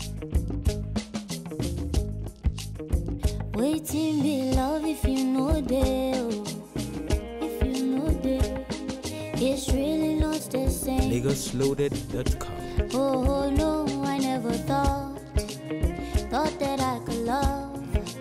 Waiting be love if you know they, oh. if you know they, it's really not the same. LagosLoaded.com. Oh no, I never thought, thought that I could love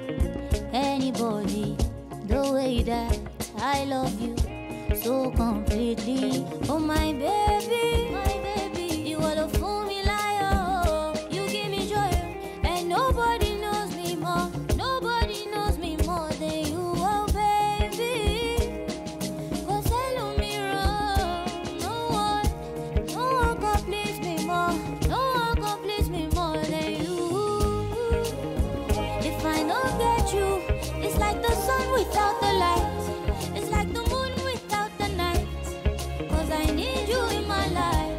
anybody the way that I love you so completely. Oh my baby, my baby, you are the fool me liar. You give me joy, and nobody knows me more. Nobody knows me more than you, oh baby. Cause I love me wrong. No one, no one can please me more. No one can please me more than you. If I don't get you, it's like the sun without the light. It's like the moon without the night. Cause I need you in my life.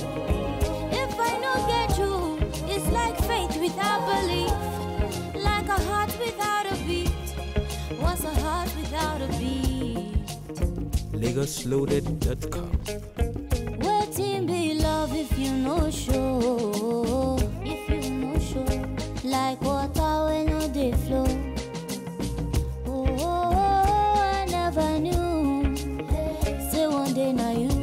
If I don't get you, it's like faith without belief. Like a heart without a beat. What's a heart without a beat? LagosLoaded.com. Waiting be love if you no show. If you no show. Like water when no they flow. Oh, oh, oh, I never knew. Say one day now you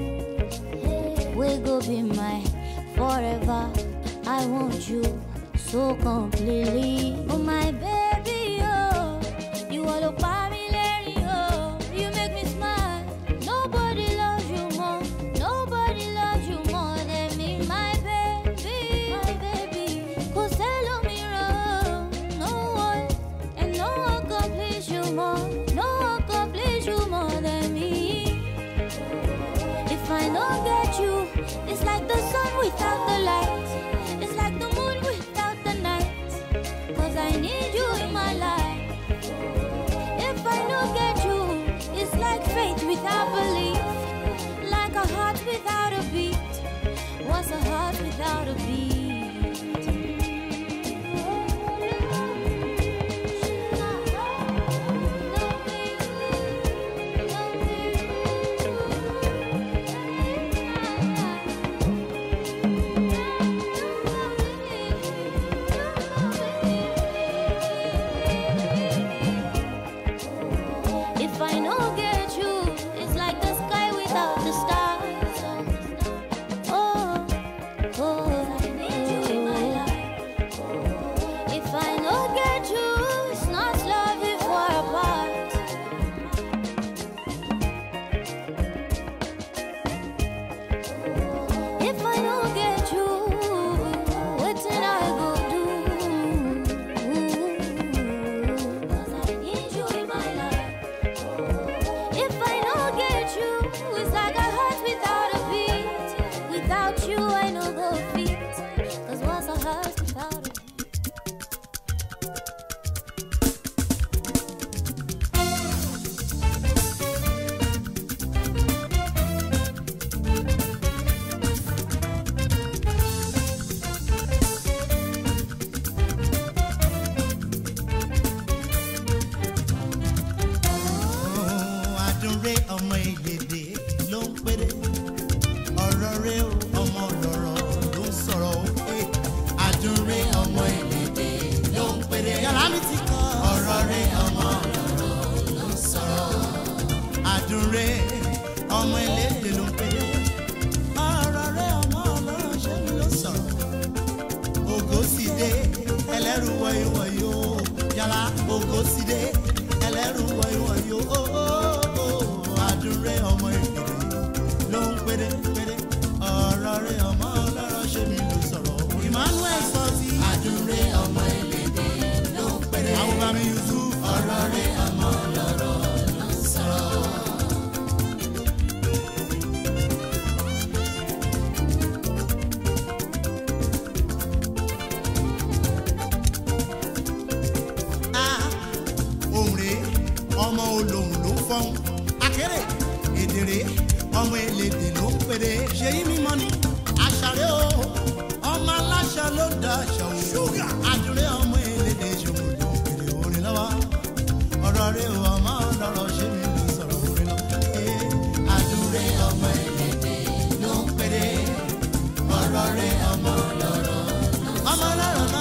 will go be my forever. I want you so completely. Oh my baby, oh, you are the family, oh, you make me smile. Nobody loves you more, nobody loves you more than me, my baby, my baby. Cause they love me wrong, no one, and no one can please you more, no one can please you more than me. If I don't get you, it's like the sun without the light. It's like the moon without the night. Cause I need you in my life. If I don't get you, it's like faith without belief. Like a heart without a beat. What's a heart without a If I don't get you, it's like the sky without the stars. Oh, oh, I need you in my life. If I don't get you, it's not love if we're apart. If I don't get you, what did I go do? 'Cause I need you in my life. If I don't get you, it's like a heart without a beat. Without you, I know go feet. Cause what's a heart without a àdúré ọmọ ìgbèdè ló ń péré ọ̀rọ̀ rẹ o ọmọ lọ̀rọ̀ ló ń sọ̀rọ̀ o Eh, àdúré ọmọ ìgbèdè ló ń péré yàrá mi ti kọ́ ọ̀rọ̀ rẹ ọmọ lọ̀rọ̀ ló ń sọ̀rọ̀ àdúré ọmọ ìlédè ló ń péré ọ̀rọ̀ rẹ ọmọ lọ̀rọ̀ ṣé mi ló sọ̀rọ̀ ògo sì dé ẹlẹ́rù wọ̀nyíwọ̀nyí o yàrá ògo sì dé ẹlẹ́rù wọ̀nyíwọ̀nyí o ó ó ó àdúrẹ́ ọmọ ìpèrè ló ń péré péré ọ̀rọ̀ rẹ ọmọ ọlọ́rọ̀ ṣé mi ló sọ̀rọ̀ Emmanuel sọ sí àdúrẹ́ ọmọ ìlédè ló ń péré àwọn bá mi Yusuf ọ̀rọ̀ rẹ ọmọ ọlọ́rọ̀ ló ń sọ̀rọ̀. Ah, ohùn rèé ọmọ olóhùn ló ń fọ́hún akéré èdè rèé ọmọ elédè ló ń pèrè ṣèyí mímọ́ ni àṣàrẹ́ o ọmọ aláṣà ló da àṣà o ṣúgà àdúrẹ́ ọmọ elédè ṣòwò ló ń pèrè orin lọ́wọ́ ọ̀rọ̀ rẹ o ọmọ ọlọ́rọ̀ ṣé mi ló sọ̀rọ̀ orin lọ. Eh, àdúrẹ́ ọmọ elédè ló ń pèrè ọ̀rọ̀ rẹ ọmọ ọlọ́rọ̀ ọmọ ọlọ́rọ̀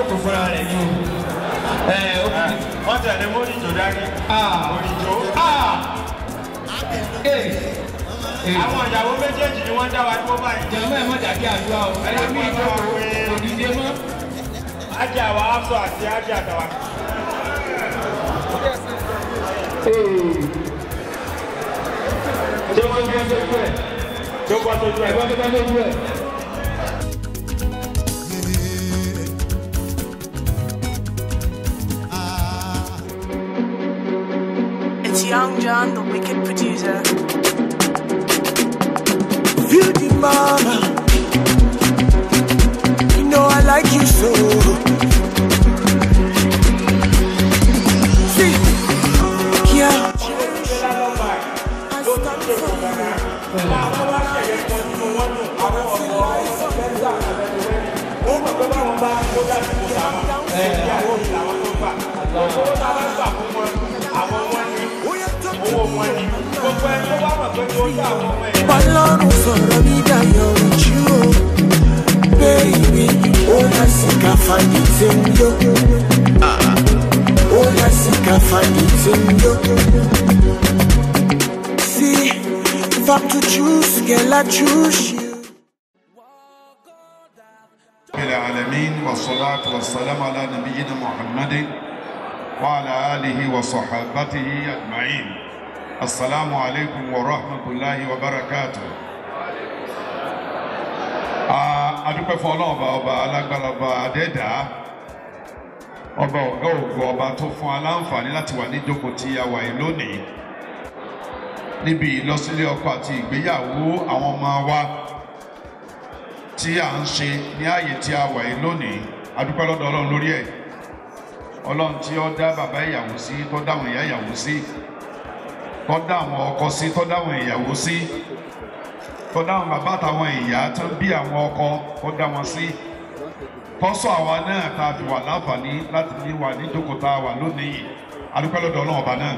jókòó fúnra rẹ̀ ni o. ẹ ó kù ní. wọ́n tẹ̀lé móríjó dání. Ah. móríjó. Ah! Ee! Ee! àwọn ìyàwó méjèèjì ni wọ́n dá wa dúró báyìí. jẹ̀mọ́ ẹ̀ má dàbí àdúrà o ẹlẹ́mí ìjókòó kò dìde mọ́. ájá àwa afọ àti ájá àtàwà. ṣé wọ́n gbọ́ sójú ẹ̀ tó gbọ́ tójú ẹ̀. ẹ̀gbọ́n tó bá sójú ẹ̀. Ah, It's Young John, the wicked producer. Feel the mama. You know I like you so. See, yeah. I stand for you. Ọlọ́run sọ̀rọ̀ mi dayọ̀ ojú o. Baby, ó yà sí ká fàyè tí ń yó. Ó yà sí ká fàyè tí ń yó. See, if I'm to choose, girl, I choose you. العالمين والصلاة والسلام على نبينا محمد وعلى آله وصحابته أجمعين السلام عليكم ورحمة الله وبركاته adúpẹ́ fún ọlọ́ọ̀bá ọba alágbára ọba adẹ́dá ọba ọ̀gá ògo ọba tó fún aláǹfààní láti wà níjókòó tí a wà yìí lónìí níbi ìlọsílé ọkọ àti ìgbéyàwó àwọn ọmọ wa tí à ń ṣe ní ààyè tí a wà yìí lónìí adúpẹ́ lọ́dọ̀ ọlọ́run lórí ẹ̀ ọlọ́run tí ó dá bàbá ìyàwó sí tó dá àwọn ìyá ìyàwó sí tó dá àwọn ọkọ sí tó dá àwọn ìyàwó sí tó dá àwọn bàbá àtàwọn ìyá tó bí àwọn ọkọ tó dá wọn sí tọ́sọ̀ àwa náà tá a fi wà láǹfààní láti ní wà ní ìjókòó tá a wà lónìí yìí adúpẹ́ lọ́dọ̀ ọlọ́run ọba náà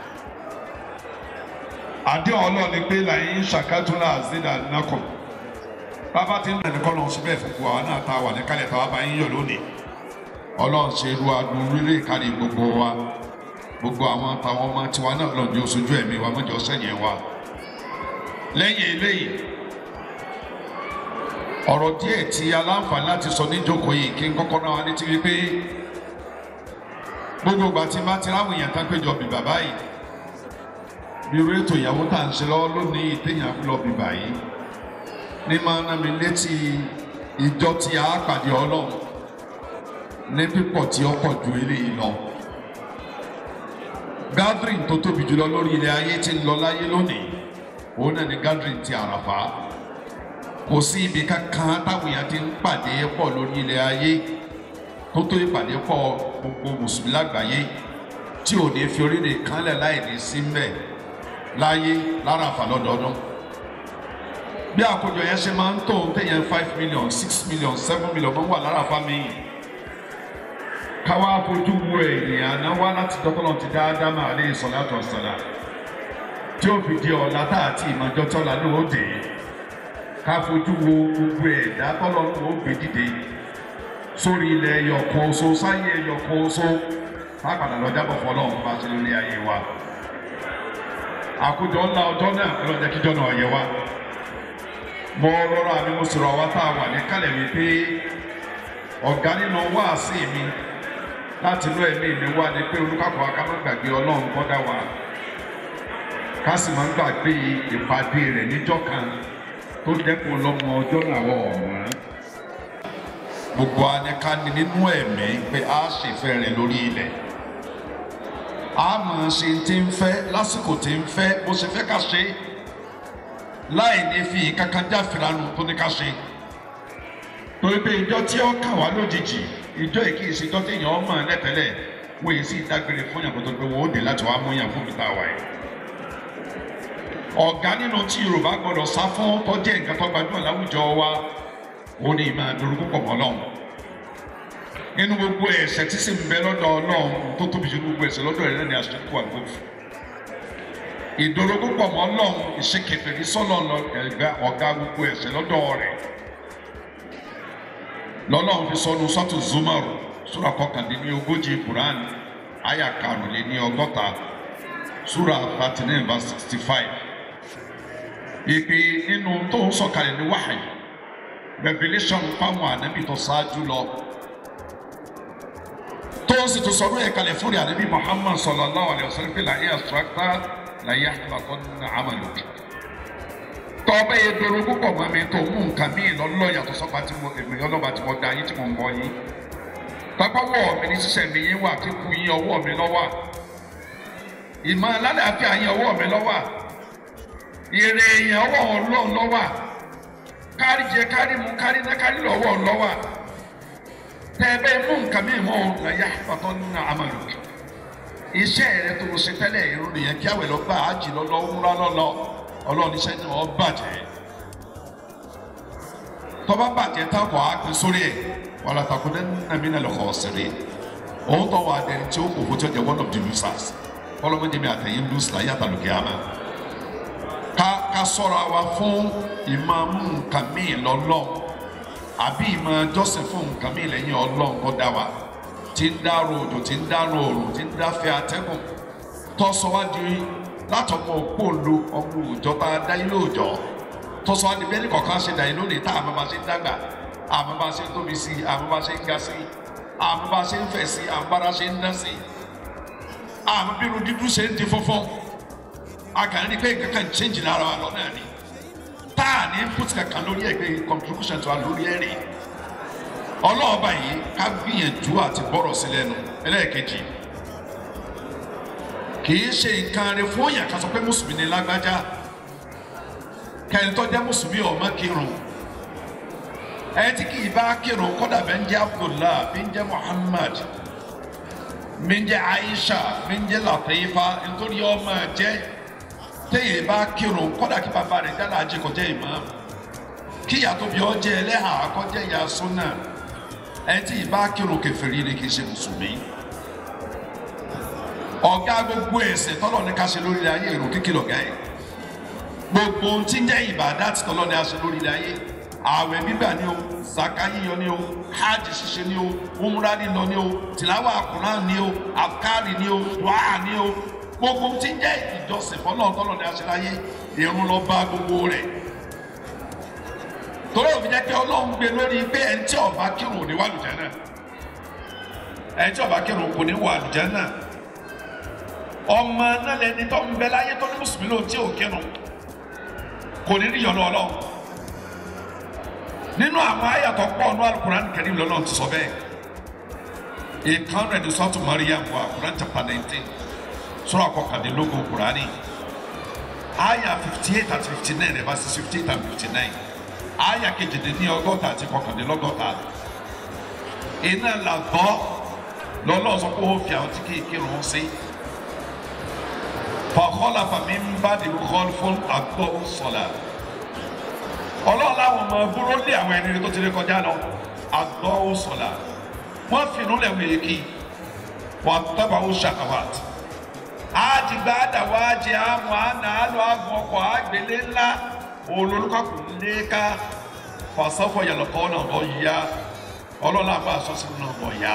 àdéhùn ọlọ́run ni pé làyín ṣàkátúnlá àzídà nàkọ̀ bàbá tí ń rìn ní kọ́lọ́n síbẹ̀ fún wa náà tá a wà ní kálẹ̀ tá a bá yín yọ̀ lónìí ọlọ́run ṣe irú adùn rírè kárí gbogbo wa gbogbo àwọn táwọn ọmọ tiwa náà lọ́n di oṣooju ẹ̀mí wa mọ́jọ sẹ́yìn wa lẹ́yìn eléyìí ọ̀rọ̀ díẹ̀ tí aláǹfààní láti sọ níjókòó yìí kí n kọ́kọ́ náà wá létí wípé gbogbo ìgbà tí bá ti ráwọn èèyàn tán péjọ bí bàbá yìí bí irú ètò ìyàwó tá à ń ṣe lọ́wọ́ lónìí téèyàn fi lọ bí báyìí ní máa ná mi létí ìjọ tí a pàdé ọlọ́run ní pípọ̀ tí ó pọ̀ ju eléyìí lọ. gathering tó tóbi jùlọ lórí ilẹ̀ ayé tí ń lọ láyé lónìí òun náà ni gathering ti àràfà kò sí ibi kankan táwọn èèyàn ti ń pàdé pọ̀ lórí ilẹ̀ ayé tó tó ìpàdé pọ̀ gbogbo mùsùlùmí lágbàáyé tí ò ní fi orílẹ̀ kanlẹ̀ láì ní sí mbẹ̀ láyé láràfà lọ́dọọdún bí àkójọ yẹn ṣe máa ń tó ń tẹ̀yẹn five million six million seven million máa ń wà lára fámi káwá fojú wo ènìyàn náà wá láti dọ́tọ́nà ti dá ádámà alẹ́ ìsọ̀látọ̀ ọ̀sọ̀lá tí ó fi di ọ̀la tá àti ìmọ̀jọ́ tọ́la ní òde ká fojú wo gbogbo ẹ̀dá tọ́lọ́ ní ó gbé dìde sórí ilẹ̀ ẹyọkan oṣù sáyé ẹyọkan oṣù má padà lọ jábọ̀ fọlọ́run bá ṣe lórí ayé wa àkójọ ńlá ọjọ́ náà ọlọ́jà kíjọ́ náà yẹ wa mo rọra mi mo sọ̀rọ̀ wa tá a wà ní kálẹ̀ mi pé ọ̀gá nínú wáàsí mi láti inú ẹ̀mí mi wá ni pé olùkàkọ́ aká má gbàgbé ọlọ́run kọ́dá wa ká sì má gbàgbé ìpàdé rẹ̀ níjọ́ kan tó dẹ́kun lọ́mọ ọjọ́ làwọn ọ̀wọ́n. gbogbo anìkanì nínú ẹ̀mí pé a ṣèfẹ́ rẹ̀ lórí ilẹ̀ a máa ṣe ti ń fẹ́ lásìkò tí ń fẹ́ bó ṣe fẹ́ ká ṣe é láì ní fi kankan jáfìlánù tó ní ká ṣe torí pé ìjọ tí ó kà wá lójijì ìjọ yìí kì í ṣe ìjọ tí èèyàn mọ̀ lẹ́tẹ̀lẹ̀ wọ́n yìí sì dágbére fún yàn kó tó pé wọ́n ó dé láti wá mú yàn fún mi tá a wà yìí. ọ̀gá nínú tí yorùbá gbọ́dọ̀ sá fún tó jẹ́ nǹkan tó gbajúmọ̀ láwùjọ wa ó ní ìmọ̀ àdúrógbó pọ̀ mọ́ lọ́hùn. nínú gbogbo ẹ̀ṣẹ̀ tí sì ń bẹ lọ́dọ̀ ọlọ́run tó tóbi ju gbogbo ẹ̀ṣẹ̀ lọ́dọ̀ rẹ̀ ní aṣíkú àgbọ̀fù ìdòrógún pọ̀ mọ́ lọ́hùn ìṣèkèfèrè sọ́lọ̀ ẹ̀gbẹ́ ọ̀gá gbogbo ẹ̀ṣẹ̀ lọ́dọ̀ rẹ̀ lọ́lọ́run fi sọnù sọ́tù zumaru sura kọkàndínní ogójì quran aya karùnléní ọgọ́ta sura thirty nine verse sixty five ìpè nínú tó ń sọ̀kalẹ̀ ní wáhàyí revelation fáwọn ànábì tó ṣáájú lọ tó ń sì tó sọ̀rọ̀ ẹ̀ kalẹ̀ fún ànábì muhammad sallallahu alayhi wa sallam pé láyé àṣùrákà láyé àtúbàkọ́ ní àmàlùkì tọ́ọ̀bẹ yẹn dọ̀rọ̀ púpọ̀ mọ́ mi tó mú nǹkan míì lọ́lọ́ yàtọ̀ sọ́pà tí mo èmi ọlọ́ba tí mo da yín tí mo ń bọ yín pápá wọ̀ mi ní sísẹ̀ mi yín wà kíkú yín ọwọ́ mi lọ́wọ́ ìmọ̀ alálàáfíà yín ọwọ́ mi lọ́wọ́ èrè èèyàn ọwọ́ ọlọ́run lọ́wọ́ kárí jẹ kárí mu kárí ná kárí lọ́wọ́ lọ́wọ́ tẹ́ẹ̀bẹ́ mú nǹkan míì mọ́ ọ̀nàyà pàtó nínú àmàlù iṣẹ́ rẹ tó ṣe tẹ́lẹ̀ irun nìyẹn kí àwẹ̀ lọ́gbà ájì lọ́lọ́ wúrà lọ́lọ́ ọlọ́run iṣẹ́ náà ọ bàjẹ́ tọ́ba bàjẹ́ táwọn á pín sórí ẹ̀ wàlá takùnẹ́ nàmínà lọ́kọ̀ ọ̀sẹ̀rẹ̀ òun tó wà dẹni tí ó kò fún tí ó jẹ́ one of the losers ọlọ́mọdé mi àtẹ̀yìn lose láyé àtàlùkẹ́ àmà ká ká sọ̀rọ̀ wa fún ìmàmù nǹkan míì lọ́lọ́ àbí ìmọ̀ jọ́sìn fún nǹkan míì lẹ́yìn ọlọ́run kọ́ dá wa tí ń dárò òjò tí ń dárò òrùn tí ń dáfẹ́ atẹ́gùn tọ́sọ́wájú látọmọ òpóòlù ọmọ òòjọ́ bá dá ilé òòjọ́ tọ́sọ́wájú bẹ́ẹ̀ ní kọ̀ọ̀kan ṣe dàí lónìí tá àmọ́ bá ṣe ń dàgbà àmọ́ bá ṣe ń tóbi sí i àmọ́ bá ṣe ń ga sí i àmọ́ bá ṣe ń fẹ̀ sí i àmọ́ bára ṣe ń dán sí i àmọ́ bí irun dídú ṣe ń di funfun akàní pé kankan change lára wa lọ́nà ni tá a ní put kankan lórí ẹgbẹ́ contribution to wa lórí ẹ̀rìn ọlọ́ọ̀bà yìí ká gbìyànjú àti bọ́rọ̀ sí lẹ́nu ẹlẹ́ẹ̀kejì kìí ṣe nǹkan rẹ fún òyìn àkàsọ pé mùsùlùmí ni lágbájá kẹ́ni tó jẹ́ mùsùlùmí ọmọ kírun ẹni tí kìí bá kírun kọ́dà bẹ́ẹ̀ ń jẹ́ abdullah bí ń jẹ́ muhammad bí ń jẹ́ aisha bí ń jẹ́ latifa nítorí ọmọ jẹ́ téèyàn bá kírun kọ́dà kí bàbá rẹ̀ jẹ́ aláàjì kọjá imam kí ìyá tó bí ọ jẹ́ ẹlẹ́hà kọjá ìyá súnà ẹni tí ì bá kírun kèfèrí ni kì í ṣe mùsùlùmí ọ̀gá gbogbo ẹ̀sìn tọ́lọ̀ ní ká ṣe lórí ayé èrò kíkì lọ̀gá ẹ̀ gbogbo ohun tí ń jẹ́ ìbàdá tí tọ́lọ̀ ní a ṣe lórí ayé ààwẹ̀ gbígbà ni o zaka yíyọ ni o hajj ṣíṣe ni o umra lílọ ni o tìláwà Kùránì ni o afkari ni o dùá ni o gbogbo ohun tí ń jẹ́ ìjọsìn fọlọ́ tọ́lọ̀ ní a ṣe láyé irun lọ bá gbogbo rẹ̀ torí òfin jẹ́ pé ọlọ́run gbé lórí pé ẹni tí ó bá kírun ò ní wà lùjẹ́ náà ẹni tí ó bá kírun kò ní wà lùjẹ́ náà ọmọ náà lẹni tó ń bẹ láyé tó ní mùsùlùmí ló tí ò kírun kò ní rí yọ̀nà ọlọ́run nínú àwọn àyàtọ̀ pọ̀ ní alukuran kẹrin lọ́nà ti sọ bẹ́ẹ̀ ìkan rẹ̀ ní sọ́tù mariam wa kuran chapter nineteen sọ́rọ̀ àkọkàndínlógún kurani àyà fifty eight àti fifty nine ẹ̀ bá sí fifty eight and fifty nine àyà kejìdínní ọgọ́ta àti kọkàndínlọ́gọ́ta iná làbọ́ lọ́lọ́ sọ pé ó fi àwọn tí kì í kírun sí fàkọ́lá fàmí ń bá di kọ́l fún àgbọ̀ sọ̀là ọlọ́run láwọn ọmọ búrọ́ lé àwọn ẹni tó ti rí kọjá lọ àgbọ̀ sọ̀là wọ́n fìnnú lẹ́wọ̀n èkì wọ́n tọ́ba ó ṣàkàwàt àdìgbà àdàwọ̀ àjẹ àmọ́ àná àlọ́ àgùn ọkọ̀ àgbélé ńlá olólùkọ́kù léka fàṣọfọ yàlọ́kọ́ náà lọ yá ọlọ́run àgbà sọ́sìn náà lọ yá.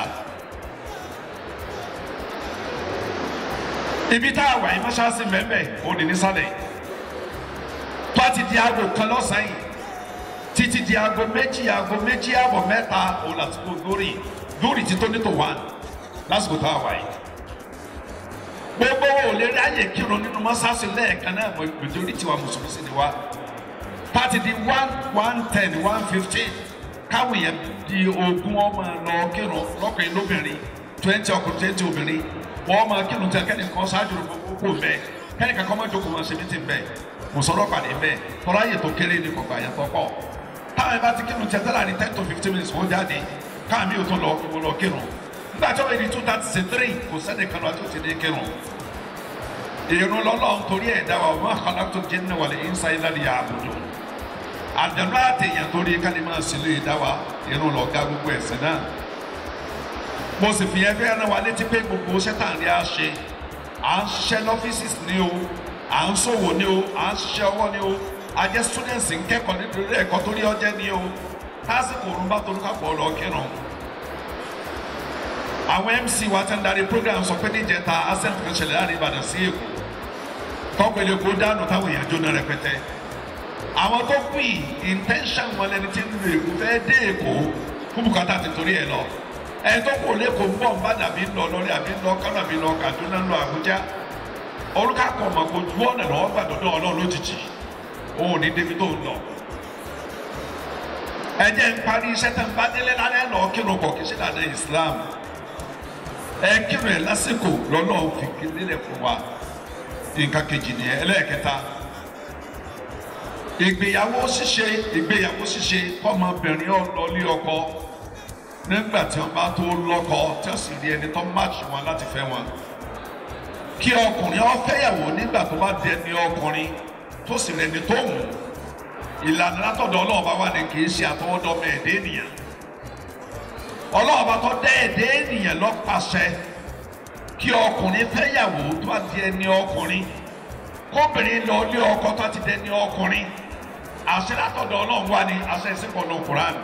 ibi tá a wà yìí mọ́ṣáláṣí mẹ́mẹ́ òní nísàlẹ̀ tó a ti di aago kan lọ́sàn-án yìí títí di aago méjì aago méjì ààbọ̀ mẹ́ta òun láti kó lórí lórí títọ́ ní tó wà lásìkò tá a wà yìí gbogbo wo lè rí àyè kírun nínú mọ́ṣáláṣí lẹ́ẹ̀kan náà mọ̀jọ́rí tiwa mùsùlùmí sì ni wá pàtì di one one ten one fifteen káwọn yẹn di ogún ọmọ lọ kírun lọ́kùnrin lóbìnrin twenty ọkùnrin twenty obìnrin wọ́n máa kírun tẹ kẹ́ni kan ṣáájú kó bẹ́ẹ̀ kẹ́ni kankan máa jókòó máa ṣe mí ti bẹ́ẹ̀ mùsọ̀rọ̀ pàdé bẹ́ẹ̀ tọ́lá yẹ tó kéré ní kọ̀ọ̀kan yẹn tó pọ̀ táwọn ìbá ti kírun tẹ tẹ́lá ní ten to fifteen minutes wọ́n jáde káwọn mi ò tó lọ mo lọ kírun nígbà tí wọ́n yẹ ní two thirty sí three kò sẹ́ni kan lọ àti òtí ní kírun ìrún lọ́lọ́run torí ẹ̀dá wa wọ́n kọ́lá tó jẹ́ nínú wàlẹ̀ ìnsá ilá ni àbùdó àdánù àtẹ̀yàn torí kálí máa sílé ìdá wa ìrún lọ́gá gbogbo ẹ̀sìn náà mo sì fi ẹgbẹ́ ẹran wa létí pé gbogbo sẹ́tàǹdì á ṣe à ń ṣiṣẹ́ lọ́fíìsì ni o à ń ṣòwò ni o à ń ṣiṣẹ́ ọwọ́ ni o a jẹ́ students ń kẹ́kọ̀ọ́ nítorí ẹ̀kọ́ torí ọjẹ́ ni o lásìkò òrùn bá torí kápọ̀ lọ kírun àwọn mc wa ti ń darí program sọ pé níjẹta accent kan ṣẹlẹ̀ láàrin ìbàdàn sí èkó tọ́pẹ̀lẹ̀ kó dànù táwọn èèyàn jóná rẹpẹtẹ àwọn tó kù yìí intention wọn lẹni tí ń lu èkó fẹ́ dé èkó fún bùkátà ti torí ẹ̀ lọ ẹni tó kù lẹ́kọ̀ọ́ ń bọ̀ ń bá dàbí ń lọ lọ́rí àbí ń lọ kánò àbí ń lọ kàdúná ń lọ àbújá olùkàkọ̀ mọ̀ kó ju ọ̀nà lọ́wọ́ gbàdọ̀dọ̀ ọlọ́run lójijì òun ò ní débi tó ń lọ ẹ jẹ́ ń parí iṣẹ́ tẹ̀ ń bá délé lálẹ́ lọ kírun kọ̀ kí sí dàda islam ẹ kírun ẹ lásìkò lọ́nà òfin kílélẹ̀ fún wa nǹkan kejì nìyẹn ẹlẹ́ẹ̀kẹta ìgbéyàwó ṣíṣe ìgbéyàwó ṣíṣe kọ́mọbìnrin ọlọ́lé ọkọ nígbà tí wọ́n bá tó lọ́kọ tí wọ́n sì rí ẹni tó máàcì wọn láti fẹ́ wọn kí ọkùnrin ó fẹ́yàwó nígbà tó bá di ẹni ọkùnrin tó sì rẹni tó wù ú ìlànà látọ̀dọ̀ ọlọ́ọ̀bá wà ní kì í ṣe àtọwọ́dọ́mọ ẹ̀dẹ́ ènìyàn ọlọ́ọ̀bá tó dẹ́ ẹ̀dẹ́ ènìyàn lọ́pàṣẹ kí ọkùnrin fẹ́yàwó tó bá di ẹni ọkùnrin kóbìnrin lọ lé ọkọ tó ti dẹni ọkùnrin àṣẹ látọ̀dọ̀ ọlọ́run wà ní àṣẹ ìsìnkú ọ̀nà kùránì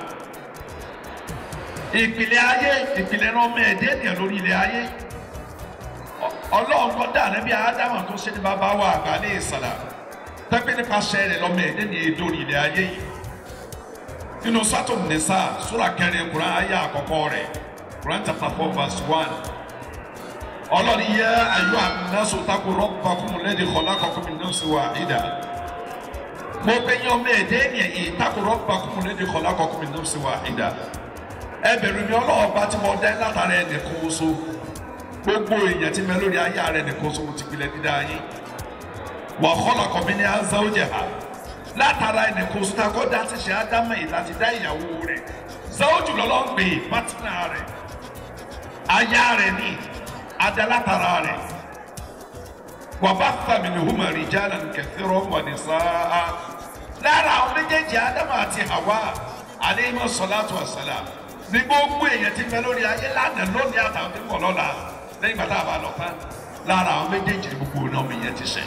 ìpìlẹ̀ ayé ìpìlẹ̀ ọmọ ẹ̀dẹ́ ènìyàn lórí ilẹ̀ ayé ọlọ́run tó dà níbi ádámà tó ṣe ní bàbá wa àgbà ní ìsàlà tẹ́pẹ́ nípasẹ̀ rẹ̀ lọ́mọ ẹ̀dẹ́ ní èdè orí ilẹ̀ ayé yìí nínú sátò nìsa sóra kẹrin kuran ayé àkọ́kọ́ rẹ̀ kuran chapter four verse one ọlọ́ni yẹ ayọ́ àmínásù tako rọ́bà kún lẹ́dí kọ́lá kọ́kọ́ mi náà sí wa ìdá mo bẹ yẹn ọmọ ẹ̀dẹ́ ní ẹ̀yìn tako rọ́bà kún lẹ́dí kọ́lá kọ́kọ́ mi náà sí wa ìdá ẹ bẹ̀rù mi ọlọ́ọ̀bá tí mo dẹ́ látara ẹ̀ nìkan oṣù gbogbo èèyàn tí mẹ lórí ayé rẹ̀ nìkan oṣù mo ti gbilẹ̀ dídá yín wà kọ́lá kọ́mi ní azáwójẹ ha látara ẹnì kò sùn takọ́ dá ti ṣe ádámọ̀ yìí láti dá ìyàwó rẹ̀ záwójú lọ́lọ́ ń pè é pátínà rẹ̀ aya rẹ̀ ní adá látara rẹ̀ wà bá fàmì ní hùmà rìjálà kẹfìrọ̀ wà ní sáà lára àwọn méjèèjì ádámọ̀ àti hawa aleyhima sọláàtù àsálà ní gbogbo èèyàn ti mẹ lórí ayé lánàá lónìí àtàwọn tí ń bọ̀ lọ́la lẹ́yìn bàtà àbálọ̀ tán lára àwọn méjèèjì ní gbogbo náà mi yẹn ti ṣe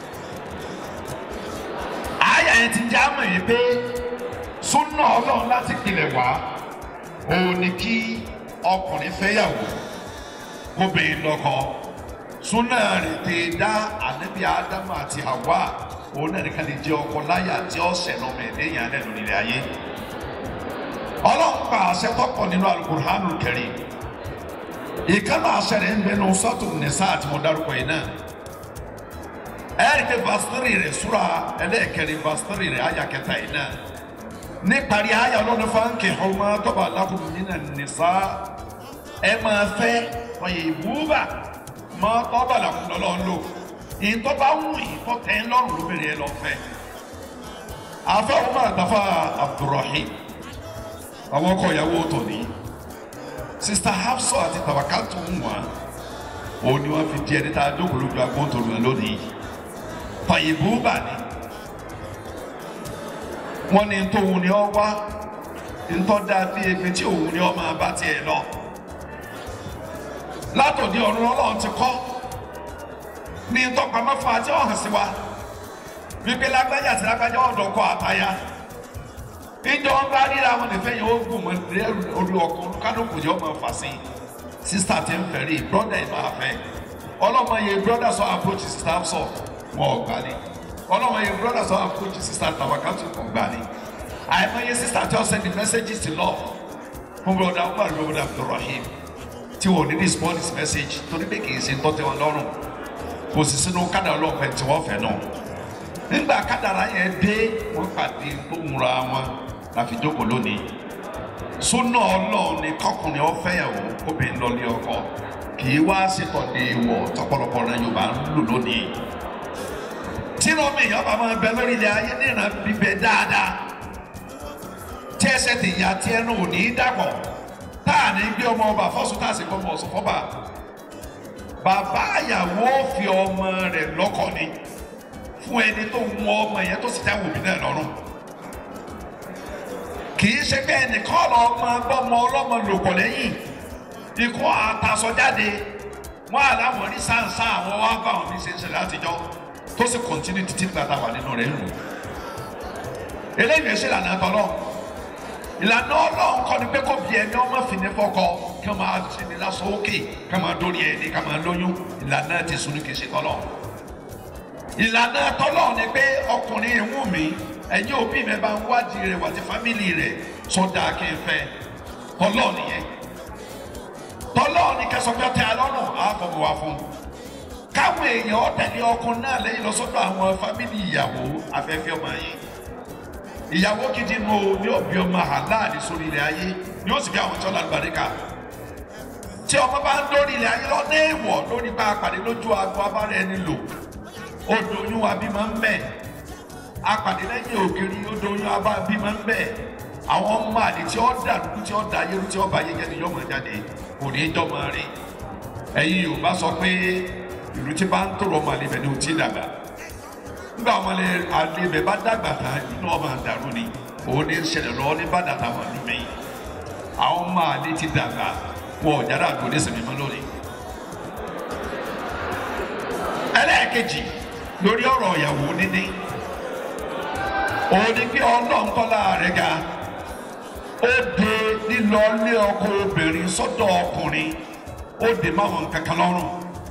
àyà yẹn ti já mọ̀ yìí pé súnà ọlọ́run láti pilẹ̀ wá òun ni kí ọkùnrin fẹ́yàwó kóbìnrin lọ́kọ súnà rẹ̀ ti dá ànábì ádámù àti hawa òun náà nìkan lè jẹ́ ọkọ láyà tí ó ṣẹ̀nà ọmọ ẹ̀dẹ́ yẹn lẹ́nu nílẹ̀ ayé ọlọ́run pa àṣẹ tọkọ nínú alukur'anul karim ìkànnì àṣẹ rẹ̀ ń bẹnu sọ́tù nìsa àti mo dárúkọ yìí náà ẹ̀ẹ́dẹ̀kẹ́ vasitiri rẹ̀ sura ẹlẹ́ẹ̀kẹrin vasitiri rẹ̀ ayà kẹta yìí náà níparí ayà ọlọ́run fáńkì ọmọ tọ́ba alákùnrin nínú nìsa ẹ máa fẹ́ ọyẹ ìwúbà mọ tọ́ba alákùnrin lọ́lọ́run lò ìtọ́ba wù ìtọ́ tẹ́ ń lọ́rùn lóbìnrin ẹ lọ fẹ́ afẹ́ ọmọ àtàfà abdulrahim àwọn ọkọ ìyàwó tòní sista hafsọ àti tàwákàtú ń wà òun ni wọn fi di ẹni tá a jókòó lójú agbóhùn tó lónìí fàyèbú bà ní wọn ní ntòun ni ọ wá ntọ́da bí ebi tí òun ni ọ máa bá tiẹ̀ lọ látòdì ọ̀run ọlọ́run ti kọ́ ní ntọ́pamọ́ fún àti ọ̀hún sí wa wípé lágbájá àti lágbájá ọ̀dọ̀ kọ àtayá ìjọ ń bá ríra wọn nífẹ̀ẹ́ yẹn ó gùn mọ́ orí ọkọ̀ kánòkò yẹn ó máa fà sí sísítà tí ń fẹ̀rí brọ́dà ẹ̀ máa fẹ́ ọlọ́mọ yẹn brọ́dà sọ approach sísítà sọ wọn ò gbà ní ọlọ́mọ yẹn brọ́dà sọ approach sísítà tàwákàtù kò gbà ní àìmọye sísítà tí wọ́n send messages to love fún brọ́dà umar brọ́dà abdulrahim tí wọ́n ní respond his message torí pé kì í ṣe ń tọ́tẹ́ wọn lọ́rùn kò sì sínú kádà ọlọ́pẹ tí wọ́n fẹ́ náà nígbà kádàrá yẹn dé wọ́n pàdé tó múra wọn láfi jókòó lónìí súnà ọlọ́run ni kọkùnrin ọ̀fẹ́yàwó obìnrin lọ lé ọkọ kì í wá ṣètọ́lé wọ̀ tọpọlọpọ rẹ yorùbá ń lò lónìí tí rọmi èèyàn bá máa bẹ lórí ilẹ̀ ayé níran bíbẹ dáadáa tí ẹsẹ̀ ti yà tí ẹnu ò ní í dàpọ̀ tá à ní gbé ọmọ ọba fọ́sùn tá à sì gbọmọ ọ̀sùn fọ́ba bàbá àyàwó fi ọmọ rẹ̀ lọ́kọ ni fún ẹni tó mú ọmọ yẹn tó sì jáwé òbí náà lọ́rùn kì í ṣe pé ẹnìkan lọ ọmọ gbọmọ ọlọmọ lòpọ̀ lẹ́yìn ikú àtàsọjáde wọn àláwọn ní sáǹsá àwọn wá bá àwọn oníṣẹ́ ìṣẹ̀lẹ̀ àtijọ́ tó sì kọ̀ntínú títí gbàtà wà nínú rẹ̀ nù. eléyìí ẹ̀ṣẹ̀ ìlànà àtọ́lọ́ ìlànà ọlọ́run kọ́ ni pé kò bí ẹni ọmọ fìní fọkọ kí wọ́n máa ṣe ní lásán òkè kí wọ́n máa dórí ẹni kí wọ́n máa lóyún ìlànà ti sunu kì í ṣe tọ́lọ̀ ìlànà tọ́lọ̀ ni pé ọkùnrin ìwú mi ẹ̀yin òbí mi bá ń wádìí rẹ̀ wàtí fámìlì rẹ̀ sọ́dà kí n fẹ́ tọ́lọ̀ nìyẹn tọ́lọ́ ní kẹsàn-án bí ọtẹ alọ́run àfọwọ́ wa fún un káwọn èèyàn ọ̀tẹ̀lẹ̀ ọkùnrin náà lẹ́yìn lọ́sọ́dọ̀ àwọn fámìlì ìyàwó afẹ́fẹ́ ọmọ yìí ìyàwó gidi nù o ní òbí ọmọ aláàdì sórí ilẹ̀ ayé ni ó sì fi àwọn tí wọ́n lálùbáríkà tí ọmọ bá ń dórí ilẹ̀ ayé lọ́nà èèwọ̀ lórí bá a pàdé lójú aago abára ẹni lò odò oyún abímọ ń bẹ̀ apàdé lẹ́yìn ògiri odò oyún abímọ ń bẹ̀ àwọn ọmọ àlè tí ó dàrú tí ó da ayélu tí ó ba ayé jẹ́ ni yọmọ jáde kò ní í jọmọ rí ẹ̀yin yorùbá sọ pé ìlú tí bá ń tòrò ọmọ àlè bẹ̀ ni ò tí ì dàgbà nígbà ọmọ àlè bẹ̀ bá dàgbà ta inú ọmọ àdàrú ni òun ní í ṣẹlẹ̀ lọ́wọ́ ní bàdàtà wọn lù mí àwọn ọmọ àlè ti dàgbà wọn ò jáde àgbo ní sèmi mọ́ lónìí. ẹlẹ́ẹ̀kejì lórí ọ̀rọ̀ ìyàwó níní òun ni pé ọlọ́nkọ́lá rẹ̀ ga ó de lílọ lé ọkọ obìnrin sọ́dọ̀ ọkùnrin ó de máwọn kankan lọ́rùn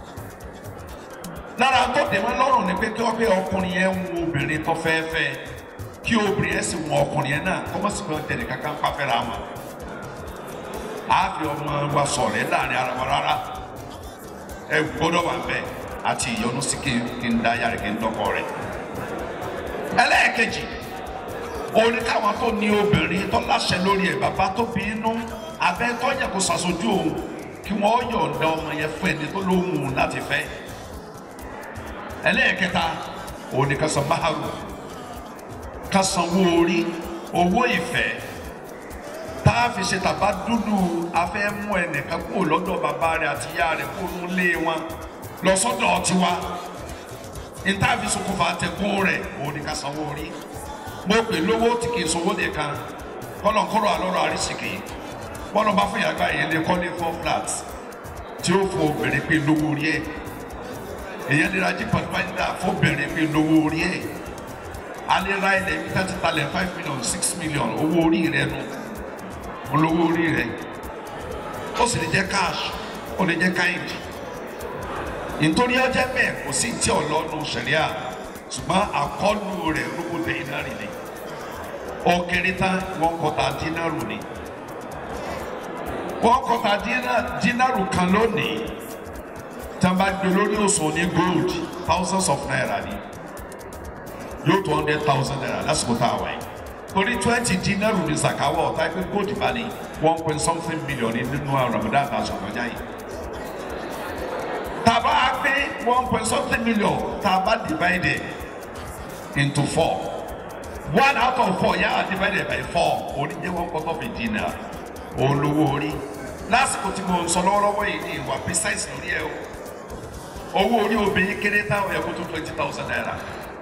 lára tó de máa lọ́rùn ni pé kí wọ́n pé ọkùnrin yẹn ń wo obìnrin tó fẹ́ fẹ́ kí obìnrin yẹn sì wọ ọkùnrin yẹn náà kọ́ mọ́ sí pé tẹ̀lé kankan pàfẹ́ra wọn á fi ọmọ wa sọ̀rọ̀ láàrin ara wa rárá ẹ gbọ́dọ̀ wà bẹ́ẹ̀ àti ìyọnu sí kí n dá yàrá kí n dọ́kọ rẹ̀ ẹlẹ́ẹ̀kejì orí káwọn tó ní obìnrin tó láṣẹ lórí ẹ bàbá tó bí inú abẹ tó yẹ kó ṣàṣojú òun kí wọn yọ̀ǹda ọmọ yẹn fún ẹni tó lóhùn láti fẹ́ ẹlẹ́ẹ̀kẹta òní ká san máhàrù ká sanwó orí owó ìfẹ́ tá a fi ṣe tàbá dúdú afẹ́ mú ẹnìkan kúrò lọ́dọ̀ bàbá rẹ̀ àti ìyá rẹ̀ kó nu lé wọn lọ sọ́dọ̀ tiwa níta fi ṣokùnfà tẹ̀kún rẹ̀ òní ká sanwó orí mo pè lówó tí kì í sọ owó nìkan kọlọ̀nkọ́rọ̀ alọ́rọ̀ àrísìkì bọ́lọ̀ bá fún yàgbá yẹn lè kọ́ ní four flat tí ó fún obìnrin pé lówó orí ẹ̀ èyàn lè ra jípa fáńdà fún obìnrin pé lówó orí ẹ̀ alẹ́ ra ilẹ̀ bí thirty talẹ̀ five million six million owó orí rẹ̀ nu olówó orí rẹ̀ ó sì lè jẹ́ cash ó lè jẹ́ kind nítorí ọjọ́ bẹ́ẹ̀ kò sí tí ọlọ́nu sẹ̀ríà ṣùgbọ́n àkọlù rẹ̀ lóko dínárì ni ó kéré tán wọ́n kọta dínárù ni wọ́n kọta dínárù kan lónìí tí wọ́n bá gbé lórí òsùn ní gold thousands of naira ni yóò two hundred thousand naira lásìkò tá a wáyé torí twenty dínárù ní sàkáwọ̀ ọ̀tá ẹgbẹ́ gold bá ní one point something million nínú Ramadan àtàṣọ kọjá yìí tá a bá gbé one point something million tá a bá divided into four one out of four yà divided by four orí jẹ́ one quarter of a dinar olówó orí lásìkò tí mo ń sọ lọ́wọ́lọ́wọ́ yìí ní ìwà precise lórí ẹ̀ o owó orí obìnrin kéré táwọn ẹ̀kọ́ tó twenty thousand naira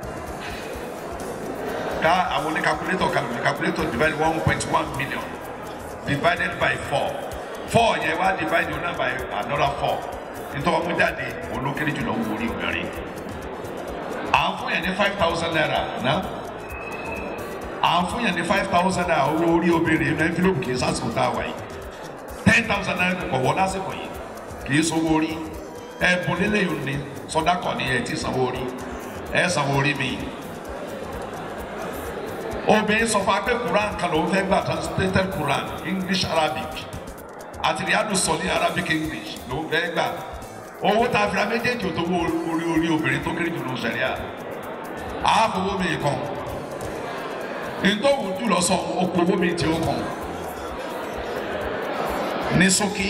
ká àwọn oní calculator calculator calculator divide one point one million divided by four four yẹn wá divide one by another four nítorí wọn mú jáde olókèrè jùlọ owó orí obìnrin à ń fún yẹn ní five thousand naira ná à ń fún yẹn ní five thousand naira owó orí obìnrin ní envelope kì í sásìkò tá a wà yìí ten thousand naira kò wọ́ lásìkò yìí kì í sanwó orí ẹ̀bùn lélẹ̀ yìí ní sọdákọ̀ ni ẹ̀ ti sanwó orí ẹ̀ sanwó orí mi obìnrin sọ fún akpé Quran kan ló ń fẹ́ gbà translated Quran English Arabic àti riadu sọ ní Arabic English ló ń fẹ́ gbà owó tá a fi ra méjèèjì ò tó wó orí orí obìnrin tó kéré jù lọ sẹ̀ríà àáfowó mi kàn ntòwù jùlọ sọ okòwò mi tí ó kàn ní ṣókí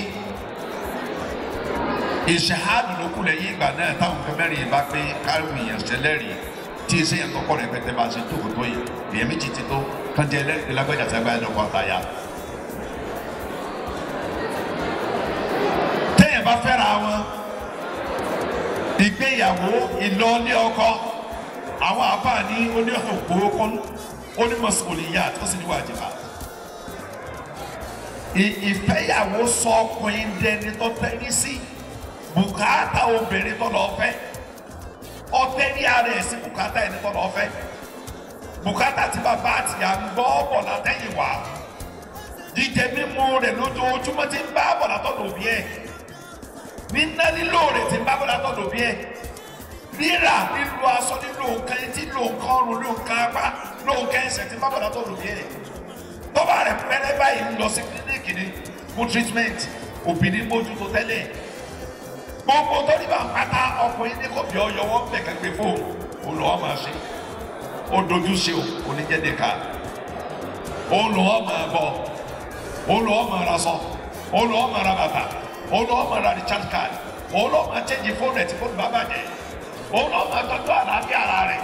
ìṣèhádùn ló kú lẹ́yìn ìgbà náà táwọn nǹkan mẹ́rin bá pé káwọn èèyàn ṣẹlẹ́rìí tí iṣẹ́ yẹn kọ́kọ́ rẹ̀ pẹ́tẹ́ bá ṣe tó kò tó yìí èèyàn méjì ti tó kán jẹ́ ẹlẹ́rìí lágbàjà tí agbára lọ́kọ̀ àtàyà. téèyàn bá fẹ́ra wọn ìgbéyàwó ìlọlé ọkọ àwọn àbá ní oníhòòhò kọ́nú onímọ̀sọ̀lìyà tó sì ní wàjibà ìfẹ́yàwó sọ ọkùnrin dẹni tó tẹ́rí sí bùkátà obìnrin tó lọ fẹ́ ọtẹ ní ara ẹ̀ sí bùkátà ẹni tó lọ fẹ́ bùkátà tí bàbá àtìyà ń gbọ́ bọ̀ látẹ̀yìn wá jíjẹ mímu rẹ̀ lójoojúmọ́ ti ń bá bọ̀ látọ̀dọ̀ òbí ẹ̀ níná lílò rẹ̀ ti ń bá bọ̀ látọ̀dọ̀ òbí ẹ̀ rírà lílo aṣọ lílo nǹkan etí lílo nǹkan ọrùn lílo nǹkan apá lílo nǹkan ẹsẹ̀ ti ń bá bọ̀ látọ̀dọ̀ òbí ẹ̀ tọ́ba rẹ̀ pẹ́rẹ́ báyìí ń lọ sí kílíníkì ni fún treatment òbí ní mójútó tẹ́lẹ̀ gbogbo tó ní bá ń pátá ọkùnrin ní kò bí ọyọ wọn bẹ̀ kẹ́gbẹ́ fún òun lọ́wọ́ máa ṣe ó dojú ṣe o kò ní jẹ́ nìka òun lọ́wọ́ máa bọ̀ òun lọ́wọ́ máa ra sọ òun lọ́wọ́ máa ra bàtà òun lọ́wọ́ máa ra recharge card òun lọ́wọ́ máa change fóònù ẹ̀ tí fóònù bá bàjẹ́ òun lọ́wọ́ máa tọ́jú àlàáfíà ara rẹ̀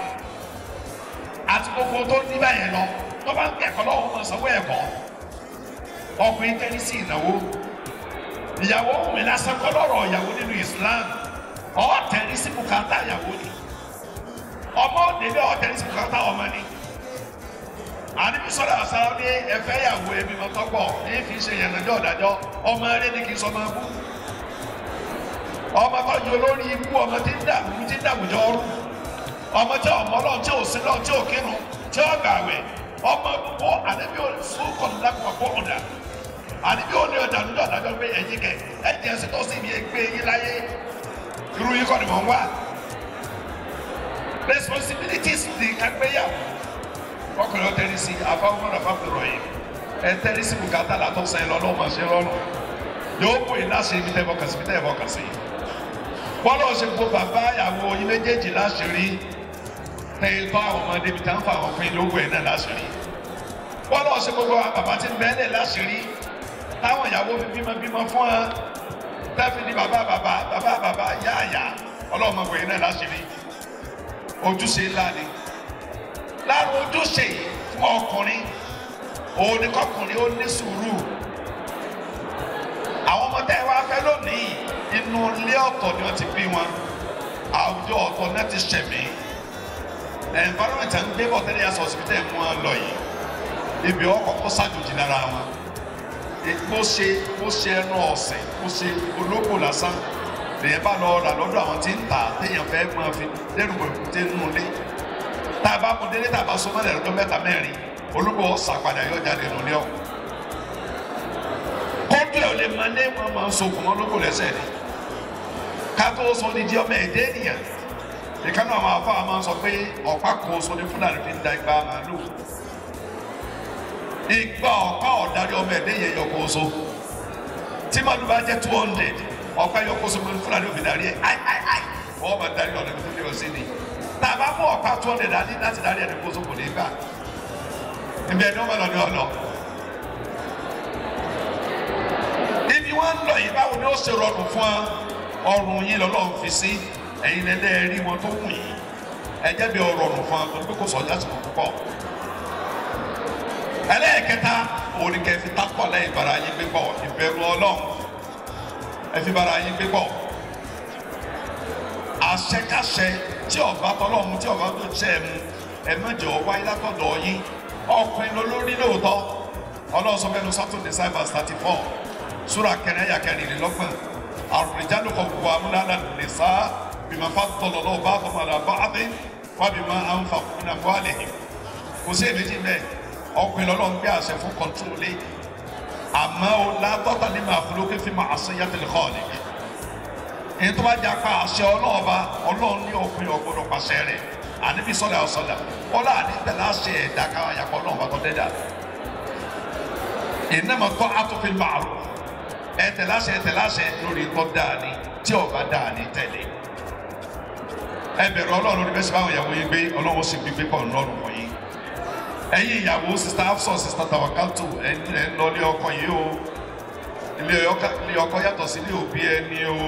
àti gbogbo tó ní báyẹn lọ tó bá ń kẹ́kọ̀ọ́ lọ́wọ́ máa sanwó ẹ̀kọ́ ọkùnrin tẹ́lí sí ìnáwó ìyàwó mi lásán kọ́ lọ́rọ̀ ìyàwó nínú Islam ọ̀ tẹ̀lé sí bùkátà ìyàwó ni ọmọ òdèlé ọ̀ tẹ̀lé sí bùkátà ọmọ ni àdìbí sọ̀rọ̀ àṣàrò ní ẹ̀fẹ́ ìyàwó ẹbí mọ́ tọ́pọ̀ ní fi ṣe ìyànàjọ́ ọ̀dàjọ́ ọmọ eré ní kì í sọ máa bú ọmọ tó yọ lórí ikú ọmọ tí ń dàbí tí ń dàbùjọ ọrú ọmọ tí ọmọ lọ tí ò sí lọ tí ò kírun tí ó gbàwẹ̀ ọmọ gbogbo àdébí ò sún kọ̀ọ̀dà kọ̀ ọ̀dà àdébí ò ní ọjà níjọ́ ọ̀dàjọ́ pé ẹ̀yìn kẹ ẹ̀jẹ̀ sí tó sì ní ẹgbẹ́ yín láyé irú yín kọ́ ni mò ń wá responsibilities ní kágbéyàwó ọkùnrin ọtẹni sí afáwọn afáfẹrọ yìí ẹtẹni sí bùkátà látọ sẹ́yìn lọlọ máa ṣe rọrùn yóò bò yín láṣẹ ibi tẹ bọkàn sí ibi tẹ bọkàn sí bọ́lá ọ̀sẹ̀ gbogbo bàbá ìyàwó yín méjèèjì láṣìírí tẹ̀yìn tó àwọn ọmọdé ibi tá ń fa àwọn fún ilé owó ẹ̀ náà láṣìírí bọ́lá ọ̀sẹ̀ gbogbo bàbá tí ń bẹ́ẹ̀lẹ̀ láṣìírí táwọn ìyàwó fi bímọ bímọ fún wa tẹ́fì ní bàbá bàbá bàbá bàbá yáàyà ọlọ́mọbìnrin náà láṣìírí ojúṣe ńlá ni lára ojúṣe fún ọkùnrin òun ni kọkùnrin ó ní sùúrù àwọn ọmọ tẹ́ ẹ wá fẹ́ lónìí inú ilé ọ̀tọ̀ ni wọ́n ti bí wọn àwùjọ ọ̀tọ̀ náà ti ṣẹ̀mí environment à ń gbé bọ̀ tẹ́lẹ̀ yàtọ̀ sí tẹ́ ẹ̀ mú wọn lọ yìí ibi ọkọ̀ kó ṣàjòjì lára wọn bó ṣe bó ṣe ẹnu ọ̀sìn bó ṣe olóko lásán lèyìn bá lọ rà lọ́dọ̀ àwọn tí ń tà téèyàn fẹ́ máa fi lẹ́nu èkúté nínú ilé tá a bá mú délé tá a bá so mọ́lẹ̀ lọ́dọ̀ mẹ́ta mẹ́rin olúkọ ọ̀sà padà yọ jáde nù ní ọ̀ kọ́ńtù ẹ̀ ò lè máa lé wọn máa ń sokùn mọ́ lóko lẹ́sẹ̀ ni ká tó sọ ní di ọmọ ẹ̀dẹ́ ènìyàn ìkànnì àwọn afọ àwọn máa ń sọ pé ọ̀pá kan oṣù ní fúlàní fi ń da igba màálù igba ọ̀pá ọ̀darí ọmọ ẹ̀dẹ́ yẹn yọkọ̀ oṣù tí màálù bá jẹ́ two hundred ọ̀pá yọkọ̀ oṣù ní fúlàní òfin darí ẹ̀ ai ai ai wọ́n máa darí ọ̀nà tó fi ọ̀sìn ni tá a bá mú ọ̀pá two hundred dání láti darí ẹni kó sókò ní gbà ibi ẹni ọmọ lọ ní ọlọ. ibi wọn ń lọ yìí báwo ni ó ṣe rọrùn fún ọrùn yín lọ́lọ́run fi sí ẹ̀yin lẹ́lẹ́ rí wọn tó wù yín ẹ jẹ́ bí ọrọ̀rùn fún ọ pé kò sọ lásìkò púpọ̀. ẹlẹ́ẹ̀kẹta òrìkẹ́ fi tápọ̀ lẹ́yìn bara yín gbé pọ̀ ìbẹ̀rù ọlọ́run ẹ fi bara yín gbé pọ̀ àṣẹkáṣẹ tí ọba tọlọ́run tí ọba tó ṣe é mu ẹ mẹ́jọ wáyé látọ̀dọ̀ yín ọkùnrin lolórí lóòótọ́ ọlọ́run sọ fẹ́nu sátúndé cyber thirty four súra kẹrin ẹ̀yà kẹrìnlélọ́gbọ̀n àrùnìjáde kọ gbogbo amúnáàlá lè sá bímọ fàtọlọ lọ́wọ́ bá tọmọ àlà bá àdé wà bímọ àǹfà fún àbọ̀ àlẹ́ yìí kò sí èméjì bẹ́ẹ̀ ọkùnrin lọ́lọ́run gbé àṣẹ fún kọ́ńtúrólé àmọ́ o látọ́ta ní màá fúlókè fi máa àṣẹ yàtẹ̀lẹ̀ kọ́ ọ̀lẹ́ èyí tó bá jà pa àṣẹ ọlọ́ọ̀ba ọlọ́run ní ọkùnrin ọgbọ́dọ̀ pàṣẹ rẹ̀ àníbi sọ́lá ọ̀sọ́lá ọlá àníbẹ̀ láṣẹ ẹ̀dá káwọn àyàkọ́ ọlọ́ọ̀ba tó dẹ́dà ìnáma tọ́ àtúnfin màrú ẹ̀tẹ̀ láṣẹ ẹ̀tẹ̀ láṣẹ lórí tọ́ dáa ni tí ọba dáa ni tẹ̀lé ẹ bẹ̀rù ọlọ́run lórí bẹ́sẹ̀ báwọn ìyàwó yín gbé ọlọ́run sì gbígbé pọ̀ lọ́rùn fún yín ẹ̀yin ìyàwó sista afsọ sista tawakatu ẹ̀yin ẹ̀ ń lọ ilé ọkọ yìí o ilé ọkọ yàtọ̀ sí ilé òbí ẹni o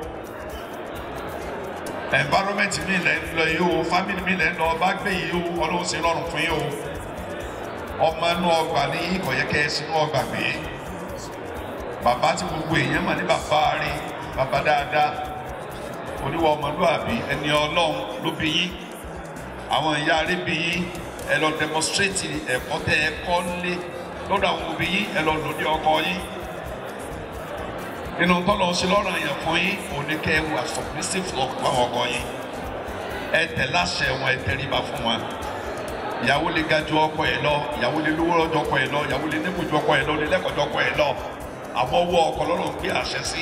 environment mi lẹ̀ ń lọ yìí o family mi lẹ̀ ń lọ bá gbé yìí o ọlọ́run sì rọrùn fún yín o ọmọ inú ọgbà ní ìkọ̀yẹ́kẹ́ sínú ọgbà gbé bàbá tí gbogbo èèyàn mà ní bàbá rí bàbá dáadáa oníwà ọmọlúwàbí ẹni ọlọ́run ló bí yín àwọn ìyá rí bí yín ẹ lọ demonstrate ẹ̀kọ́ tẹ ẹ kọ́ lé lọ́dọ̀ àwọn òbí yín ẹ lọ lò ní ọkọ yín nínú tọ́lọ̀ ṣe lọ́rọ̀ yẹn fún yín òní kẹ́ ẹ wà submissive lọ fún àwọn ọkọ yín ẹ tẹ̀ láṣẹ wọn ẹ tẹríba fún wọn ìyàwó lè ga ju ọkọ ẹ lọ ìyàwó lè lówó lọ́jọ́ ọkọ ẹ lọ ìyàwó lè nípò ju ọkọ ẹ lọ lè lẹ́kọ̀ọ́ ju ọkọ ẹ lọ àmọ́ owó ọkọ lọ́rọ̀ gbé àṣẹ sí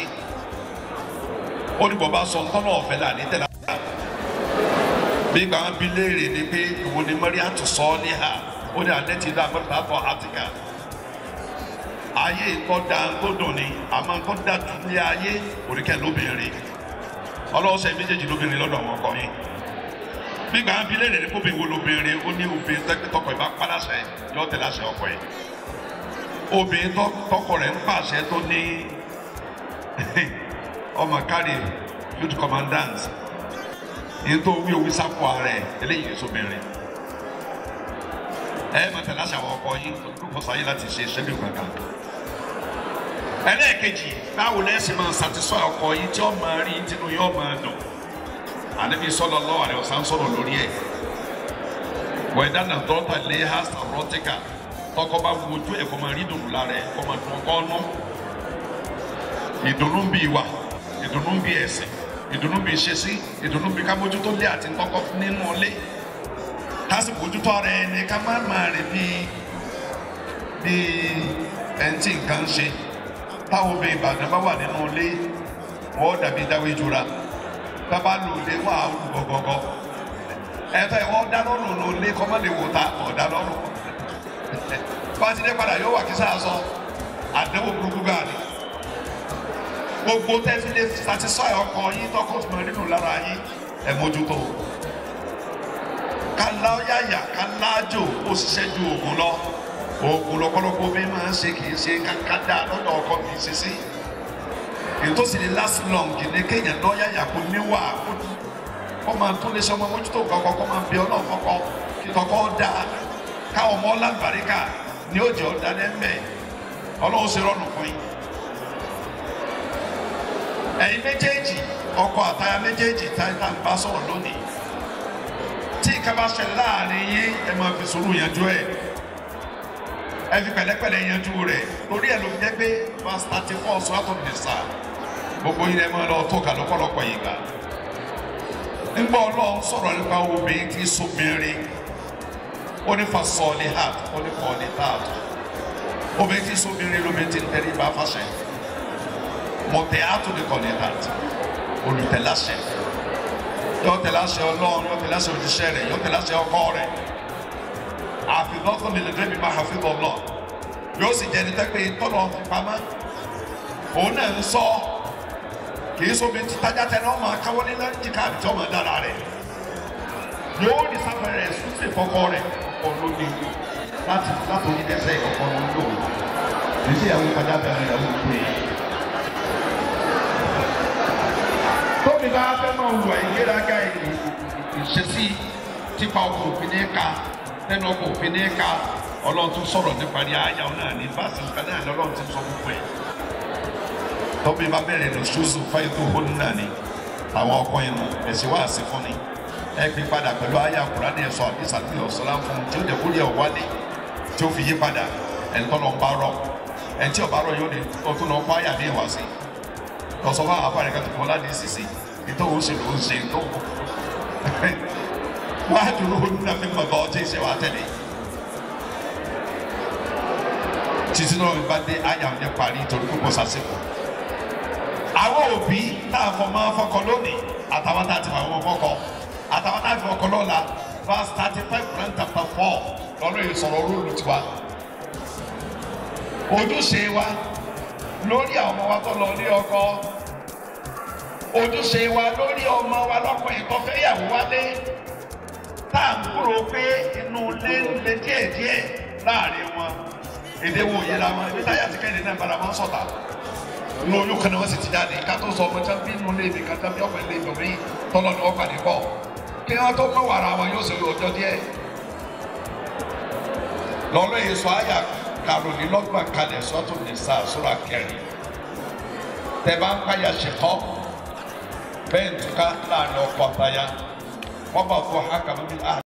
ó ní bọ̀bá sọ ntọ́nà ọ̀fẹ́ là ní tẹ̀lé bí gbàgbọ́ bí léèrè ni pé ìwọ ni mọ́ríà tó sọ ọ́ ní ha ó ní alẹ́ ti dá mọ́tò àbọ̀ àtìkà ayé nǹkan da tó dùn ni àmọ́ nǹkan da dùn ní ayé òrìkẹ́ lóbìnrin ọlọ́sẹ̀ méjèèjì lóbìnrin lọ́dọ̀ àwọn ọkọ yín bí gbàgbọ́ bí léèrè ni kóbi wo lóbìnrin ó ní obìnrin tẹ́gbẹ́ tọkọ ìbá padàṣẹ yọ tẹ̀lé àṣẹ ọkọ yìí obìnrin tọkọ rẹ̀ ń pàṣẹ tó ní ọmọ kárí youth commandant yìí tó wí owí sápò ààrẹ eléyìí ní sóbìnrin ẹ máa tẹ̀lé àṣà àwọn ọkọ yín kó sáyé láti ṣe ṣẹ́bí kankan ẹlẹ́ẹ̀kejì báwo lẹ́sìn máa ṣàtìsọ́ ọkọ yín tí ó máa rí tinú yóò máa dùn ànábi sọlọ lọ àrẹ ọ̀sán sọ̀rọ̀ lórí ẹ̀ wẹ̀dá nà dọ́tà lé hásà rọ́tíkà tọkọ bá wojú ẹ̀ kọ́ máa rí dùnú lára ẹ̀ kọ́ máa dùn ọkọ ọ́nú ìdùnnú ń bí ìwà ìdùnnú ń bí ẹ̀sìn ìdùnnú bí ìṣesí ìdùnnú bí ká mójútó lé àti tọkọ nínú ilé ká sì mójútó ara ẹni ká má máa rìn bí bí ẹni tí nǹkan ń ṣe táwọn obìnrin ìbàdàn bá wà nínú ilé wọ́n dàbí dáwé jura bàbá lò lé wà á wù gọgọgọ ẹtọ ìwọ dáná lò lò lé kọ́mọ́lé wò ta ọ̀dà lọ́rùn fásitì padà yóò wà kí sáà sọ àdéhùn burúkú gbáà ni gbogbo tẹ́sílẹ̀ satisfy ọkọ yín tọkọ tó máa nínú lára yín ẹ̀ mójútó kálá yáyà kálá jò ó ṣiṣẹ́ ju oògùn lọ oògùn lọ́pọ̀lọpọ̀ bí máa ń ṣe kì í ṣe kákádá lọ́dọ̀ ọkọ kì í ṣe sí ètò sì ní last long ní kéèyàn lọ yáyà kó níwà kó máa tún lè ṣe ọmọ mójútó kọ̀ọ̀kan kó máa bí ọlọ́run kọ́kọ́ kí kọ́kọ́ dá káwọn ọmọ lágbàríkà ní òjò ọ̀dà lẹ́mẹ̀ ọlọ́run ṣe rọrùn fún yín ẹ̀yin méjèèjì ọkọ àtaya méjèèjì táyà ń bá sọ̀rọ̀ lónìí tí nǹkan bá ṣẹlẹ̀ láàrin yín ẹ máa fi sùúrù yanjú ẹ̀ ẹ fi pẹ̀lẹ́pẹ̀lẹ́ yanjú rẹ̀ torí ẹ̀ ló fi jẹ́ pé verse thirty four sọ́tò nìsa gbogbo yín ẹ máa lọ tó kà lọ́pọ̀lọpọ̀ yìí gbà nígbà ọlọ́run sọ̀rọ̀ nípa obìnrin tí sóbìnrin ó ní fa sọ̀ọ́lì hàt ó ní kọ́ọ̀lì hàt obìnrin tí sóbìnrin lómi ti ń tẹ́lẹ̀ bá fàṣẹ mọ̀tẹ́ àtò ní kọ́ọ̀lì hàt olùtẹ̀láṣẹ yóò tẹ̀láṣẹ ọlọ́run yóò tẹ̀láṣẹ òjíṣẹ́ rẹ̀ yóò tẹ̀láṣẹ ọkọ rẹ̀ àfihàn lè lè débi máa hàfihàn lọ yóò sì jẹ́ ẹni tẹ́pẹ́ tọ́lọ̀ fi pamọ́ òun náà ń sọ kì í sóbi títajà tẹ náà máa káwọ́ nílẹ̀ jìkà àbíjọ́ máa dára rẹ̀ yóò ní sáfẹ́rẹ́ súnṣe kọ́kọ́ rẹ̀ olóde láti láti orí ẹsẹ̀ ìkọ̀kọ́ ló ń lò ní sí ìyàwó ìtajà tẹ náà ìyàwó ìpè tóbi bá fẹ́ máa wù àìgbéraga ìṣesí tipa ọkọ̀ òfin ní ká nínú ọkọ̀ òfin ní ká ọlọ́run tún sọ̀rọ̀ nípa ní àyà náà ní fásitì nǹkan náà lọ́lọ́run ti sọ gbogbo ẹ̀ tọ́bí bá bẹ̀rẹ̀ lọ ṣoṣù fáyé tó hó náà ni àwọn ọkọ yẹn nù ẹ̀sìn wá sí fún ni ẹ pín padà pẹ̀lú àyà kúránì ẹ̀sọ́ àdìsá tí ọ̀sọ́lá fún un tí ó dẹ̀kú rí ẹ̀ wálé tí ó fi yí padà ẹni tọ́ lọ ń bá rọ ẹni tí ọ̀bá rọ yóò ní ọtún lọ fún àyà ní ìwà sí lọ́sọ̀ fún àwọn afárẹ̀ kan tó kọ́ láti sísè ìtòwò ṣe ló ń ṣe ìtòwò wàá dúró nínú mi mọ̀ bá ọtí ìṣe wa tẹ̀lé títí náà bá dé àyà ọ̀dẹ parí torí kó bọ́ sásìkò. àwọn òbí tá a fọ máa fọkọ lónìí àtàwọn tá a ti fọ àwọn fọkọ àtàwọn tá a fi fọkọ lọ́la verse thirty five Quran chapter four lọ́nà yìí sọ̀rọ̀ róòlù tiwa. ojúṣe wa lórí àwọn ọmọ wa tó lọ ní ọkọ ojúṣe wa lórí ọmọ wa lọ́kùnrin tó fẹ́ yàwó wálé tá à ń kúrò pé inú ilé ń le díẹ̀díẹ̀ láàrin wọn èdè wo yẹra wọn ibi táyà ti kẹ́hìn náà bára wọn sọ̀tà inú oyún kan náà wọ́n sì ti jáde ká tó sọ ọmọ tí wọ́n bí inú ilé mi kan tí wọ́n bí ọ̀pọ̀ ilé mi tọ́lọ́ ni wọ́n pàdé pọ̀ kí wọ́n tó mọ̀ wàrà wọn yóò ṣe ọjọ́ díẹ̀ lọ́lọ́ yìí sọ àyà karùnlélọ́gbọ̀n kalẹ̀ sọ́tún ní sáà sóra kẹrin tẹ bá ń pàyà ṣèkọ́ bẹ́ẹ̀ ń túká láàrin ọkọ̀ àtàyà wọ́n bá fọ hákàmú bí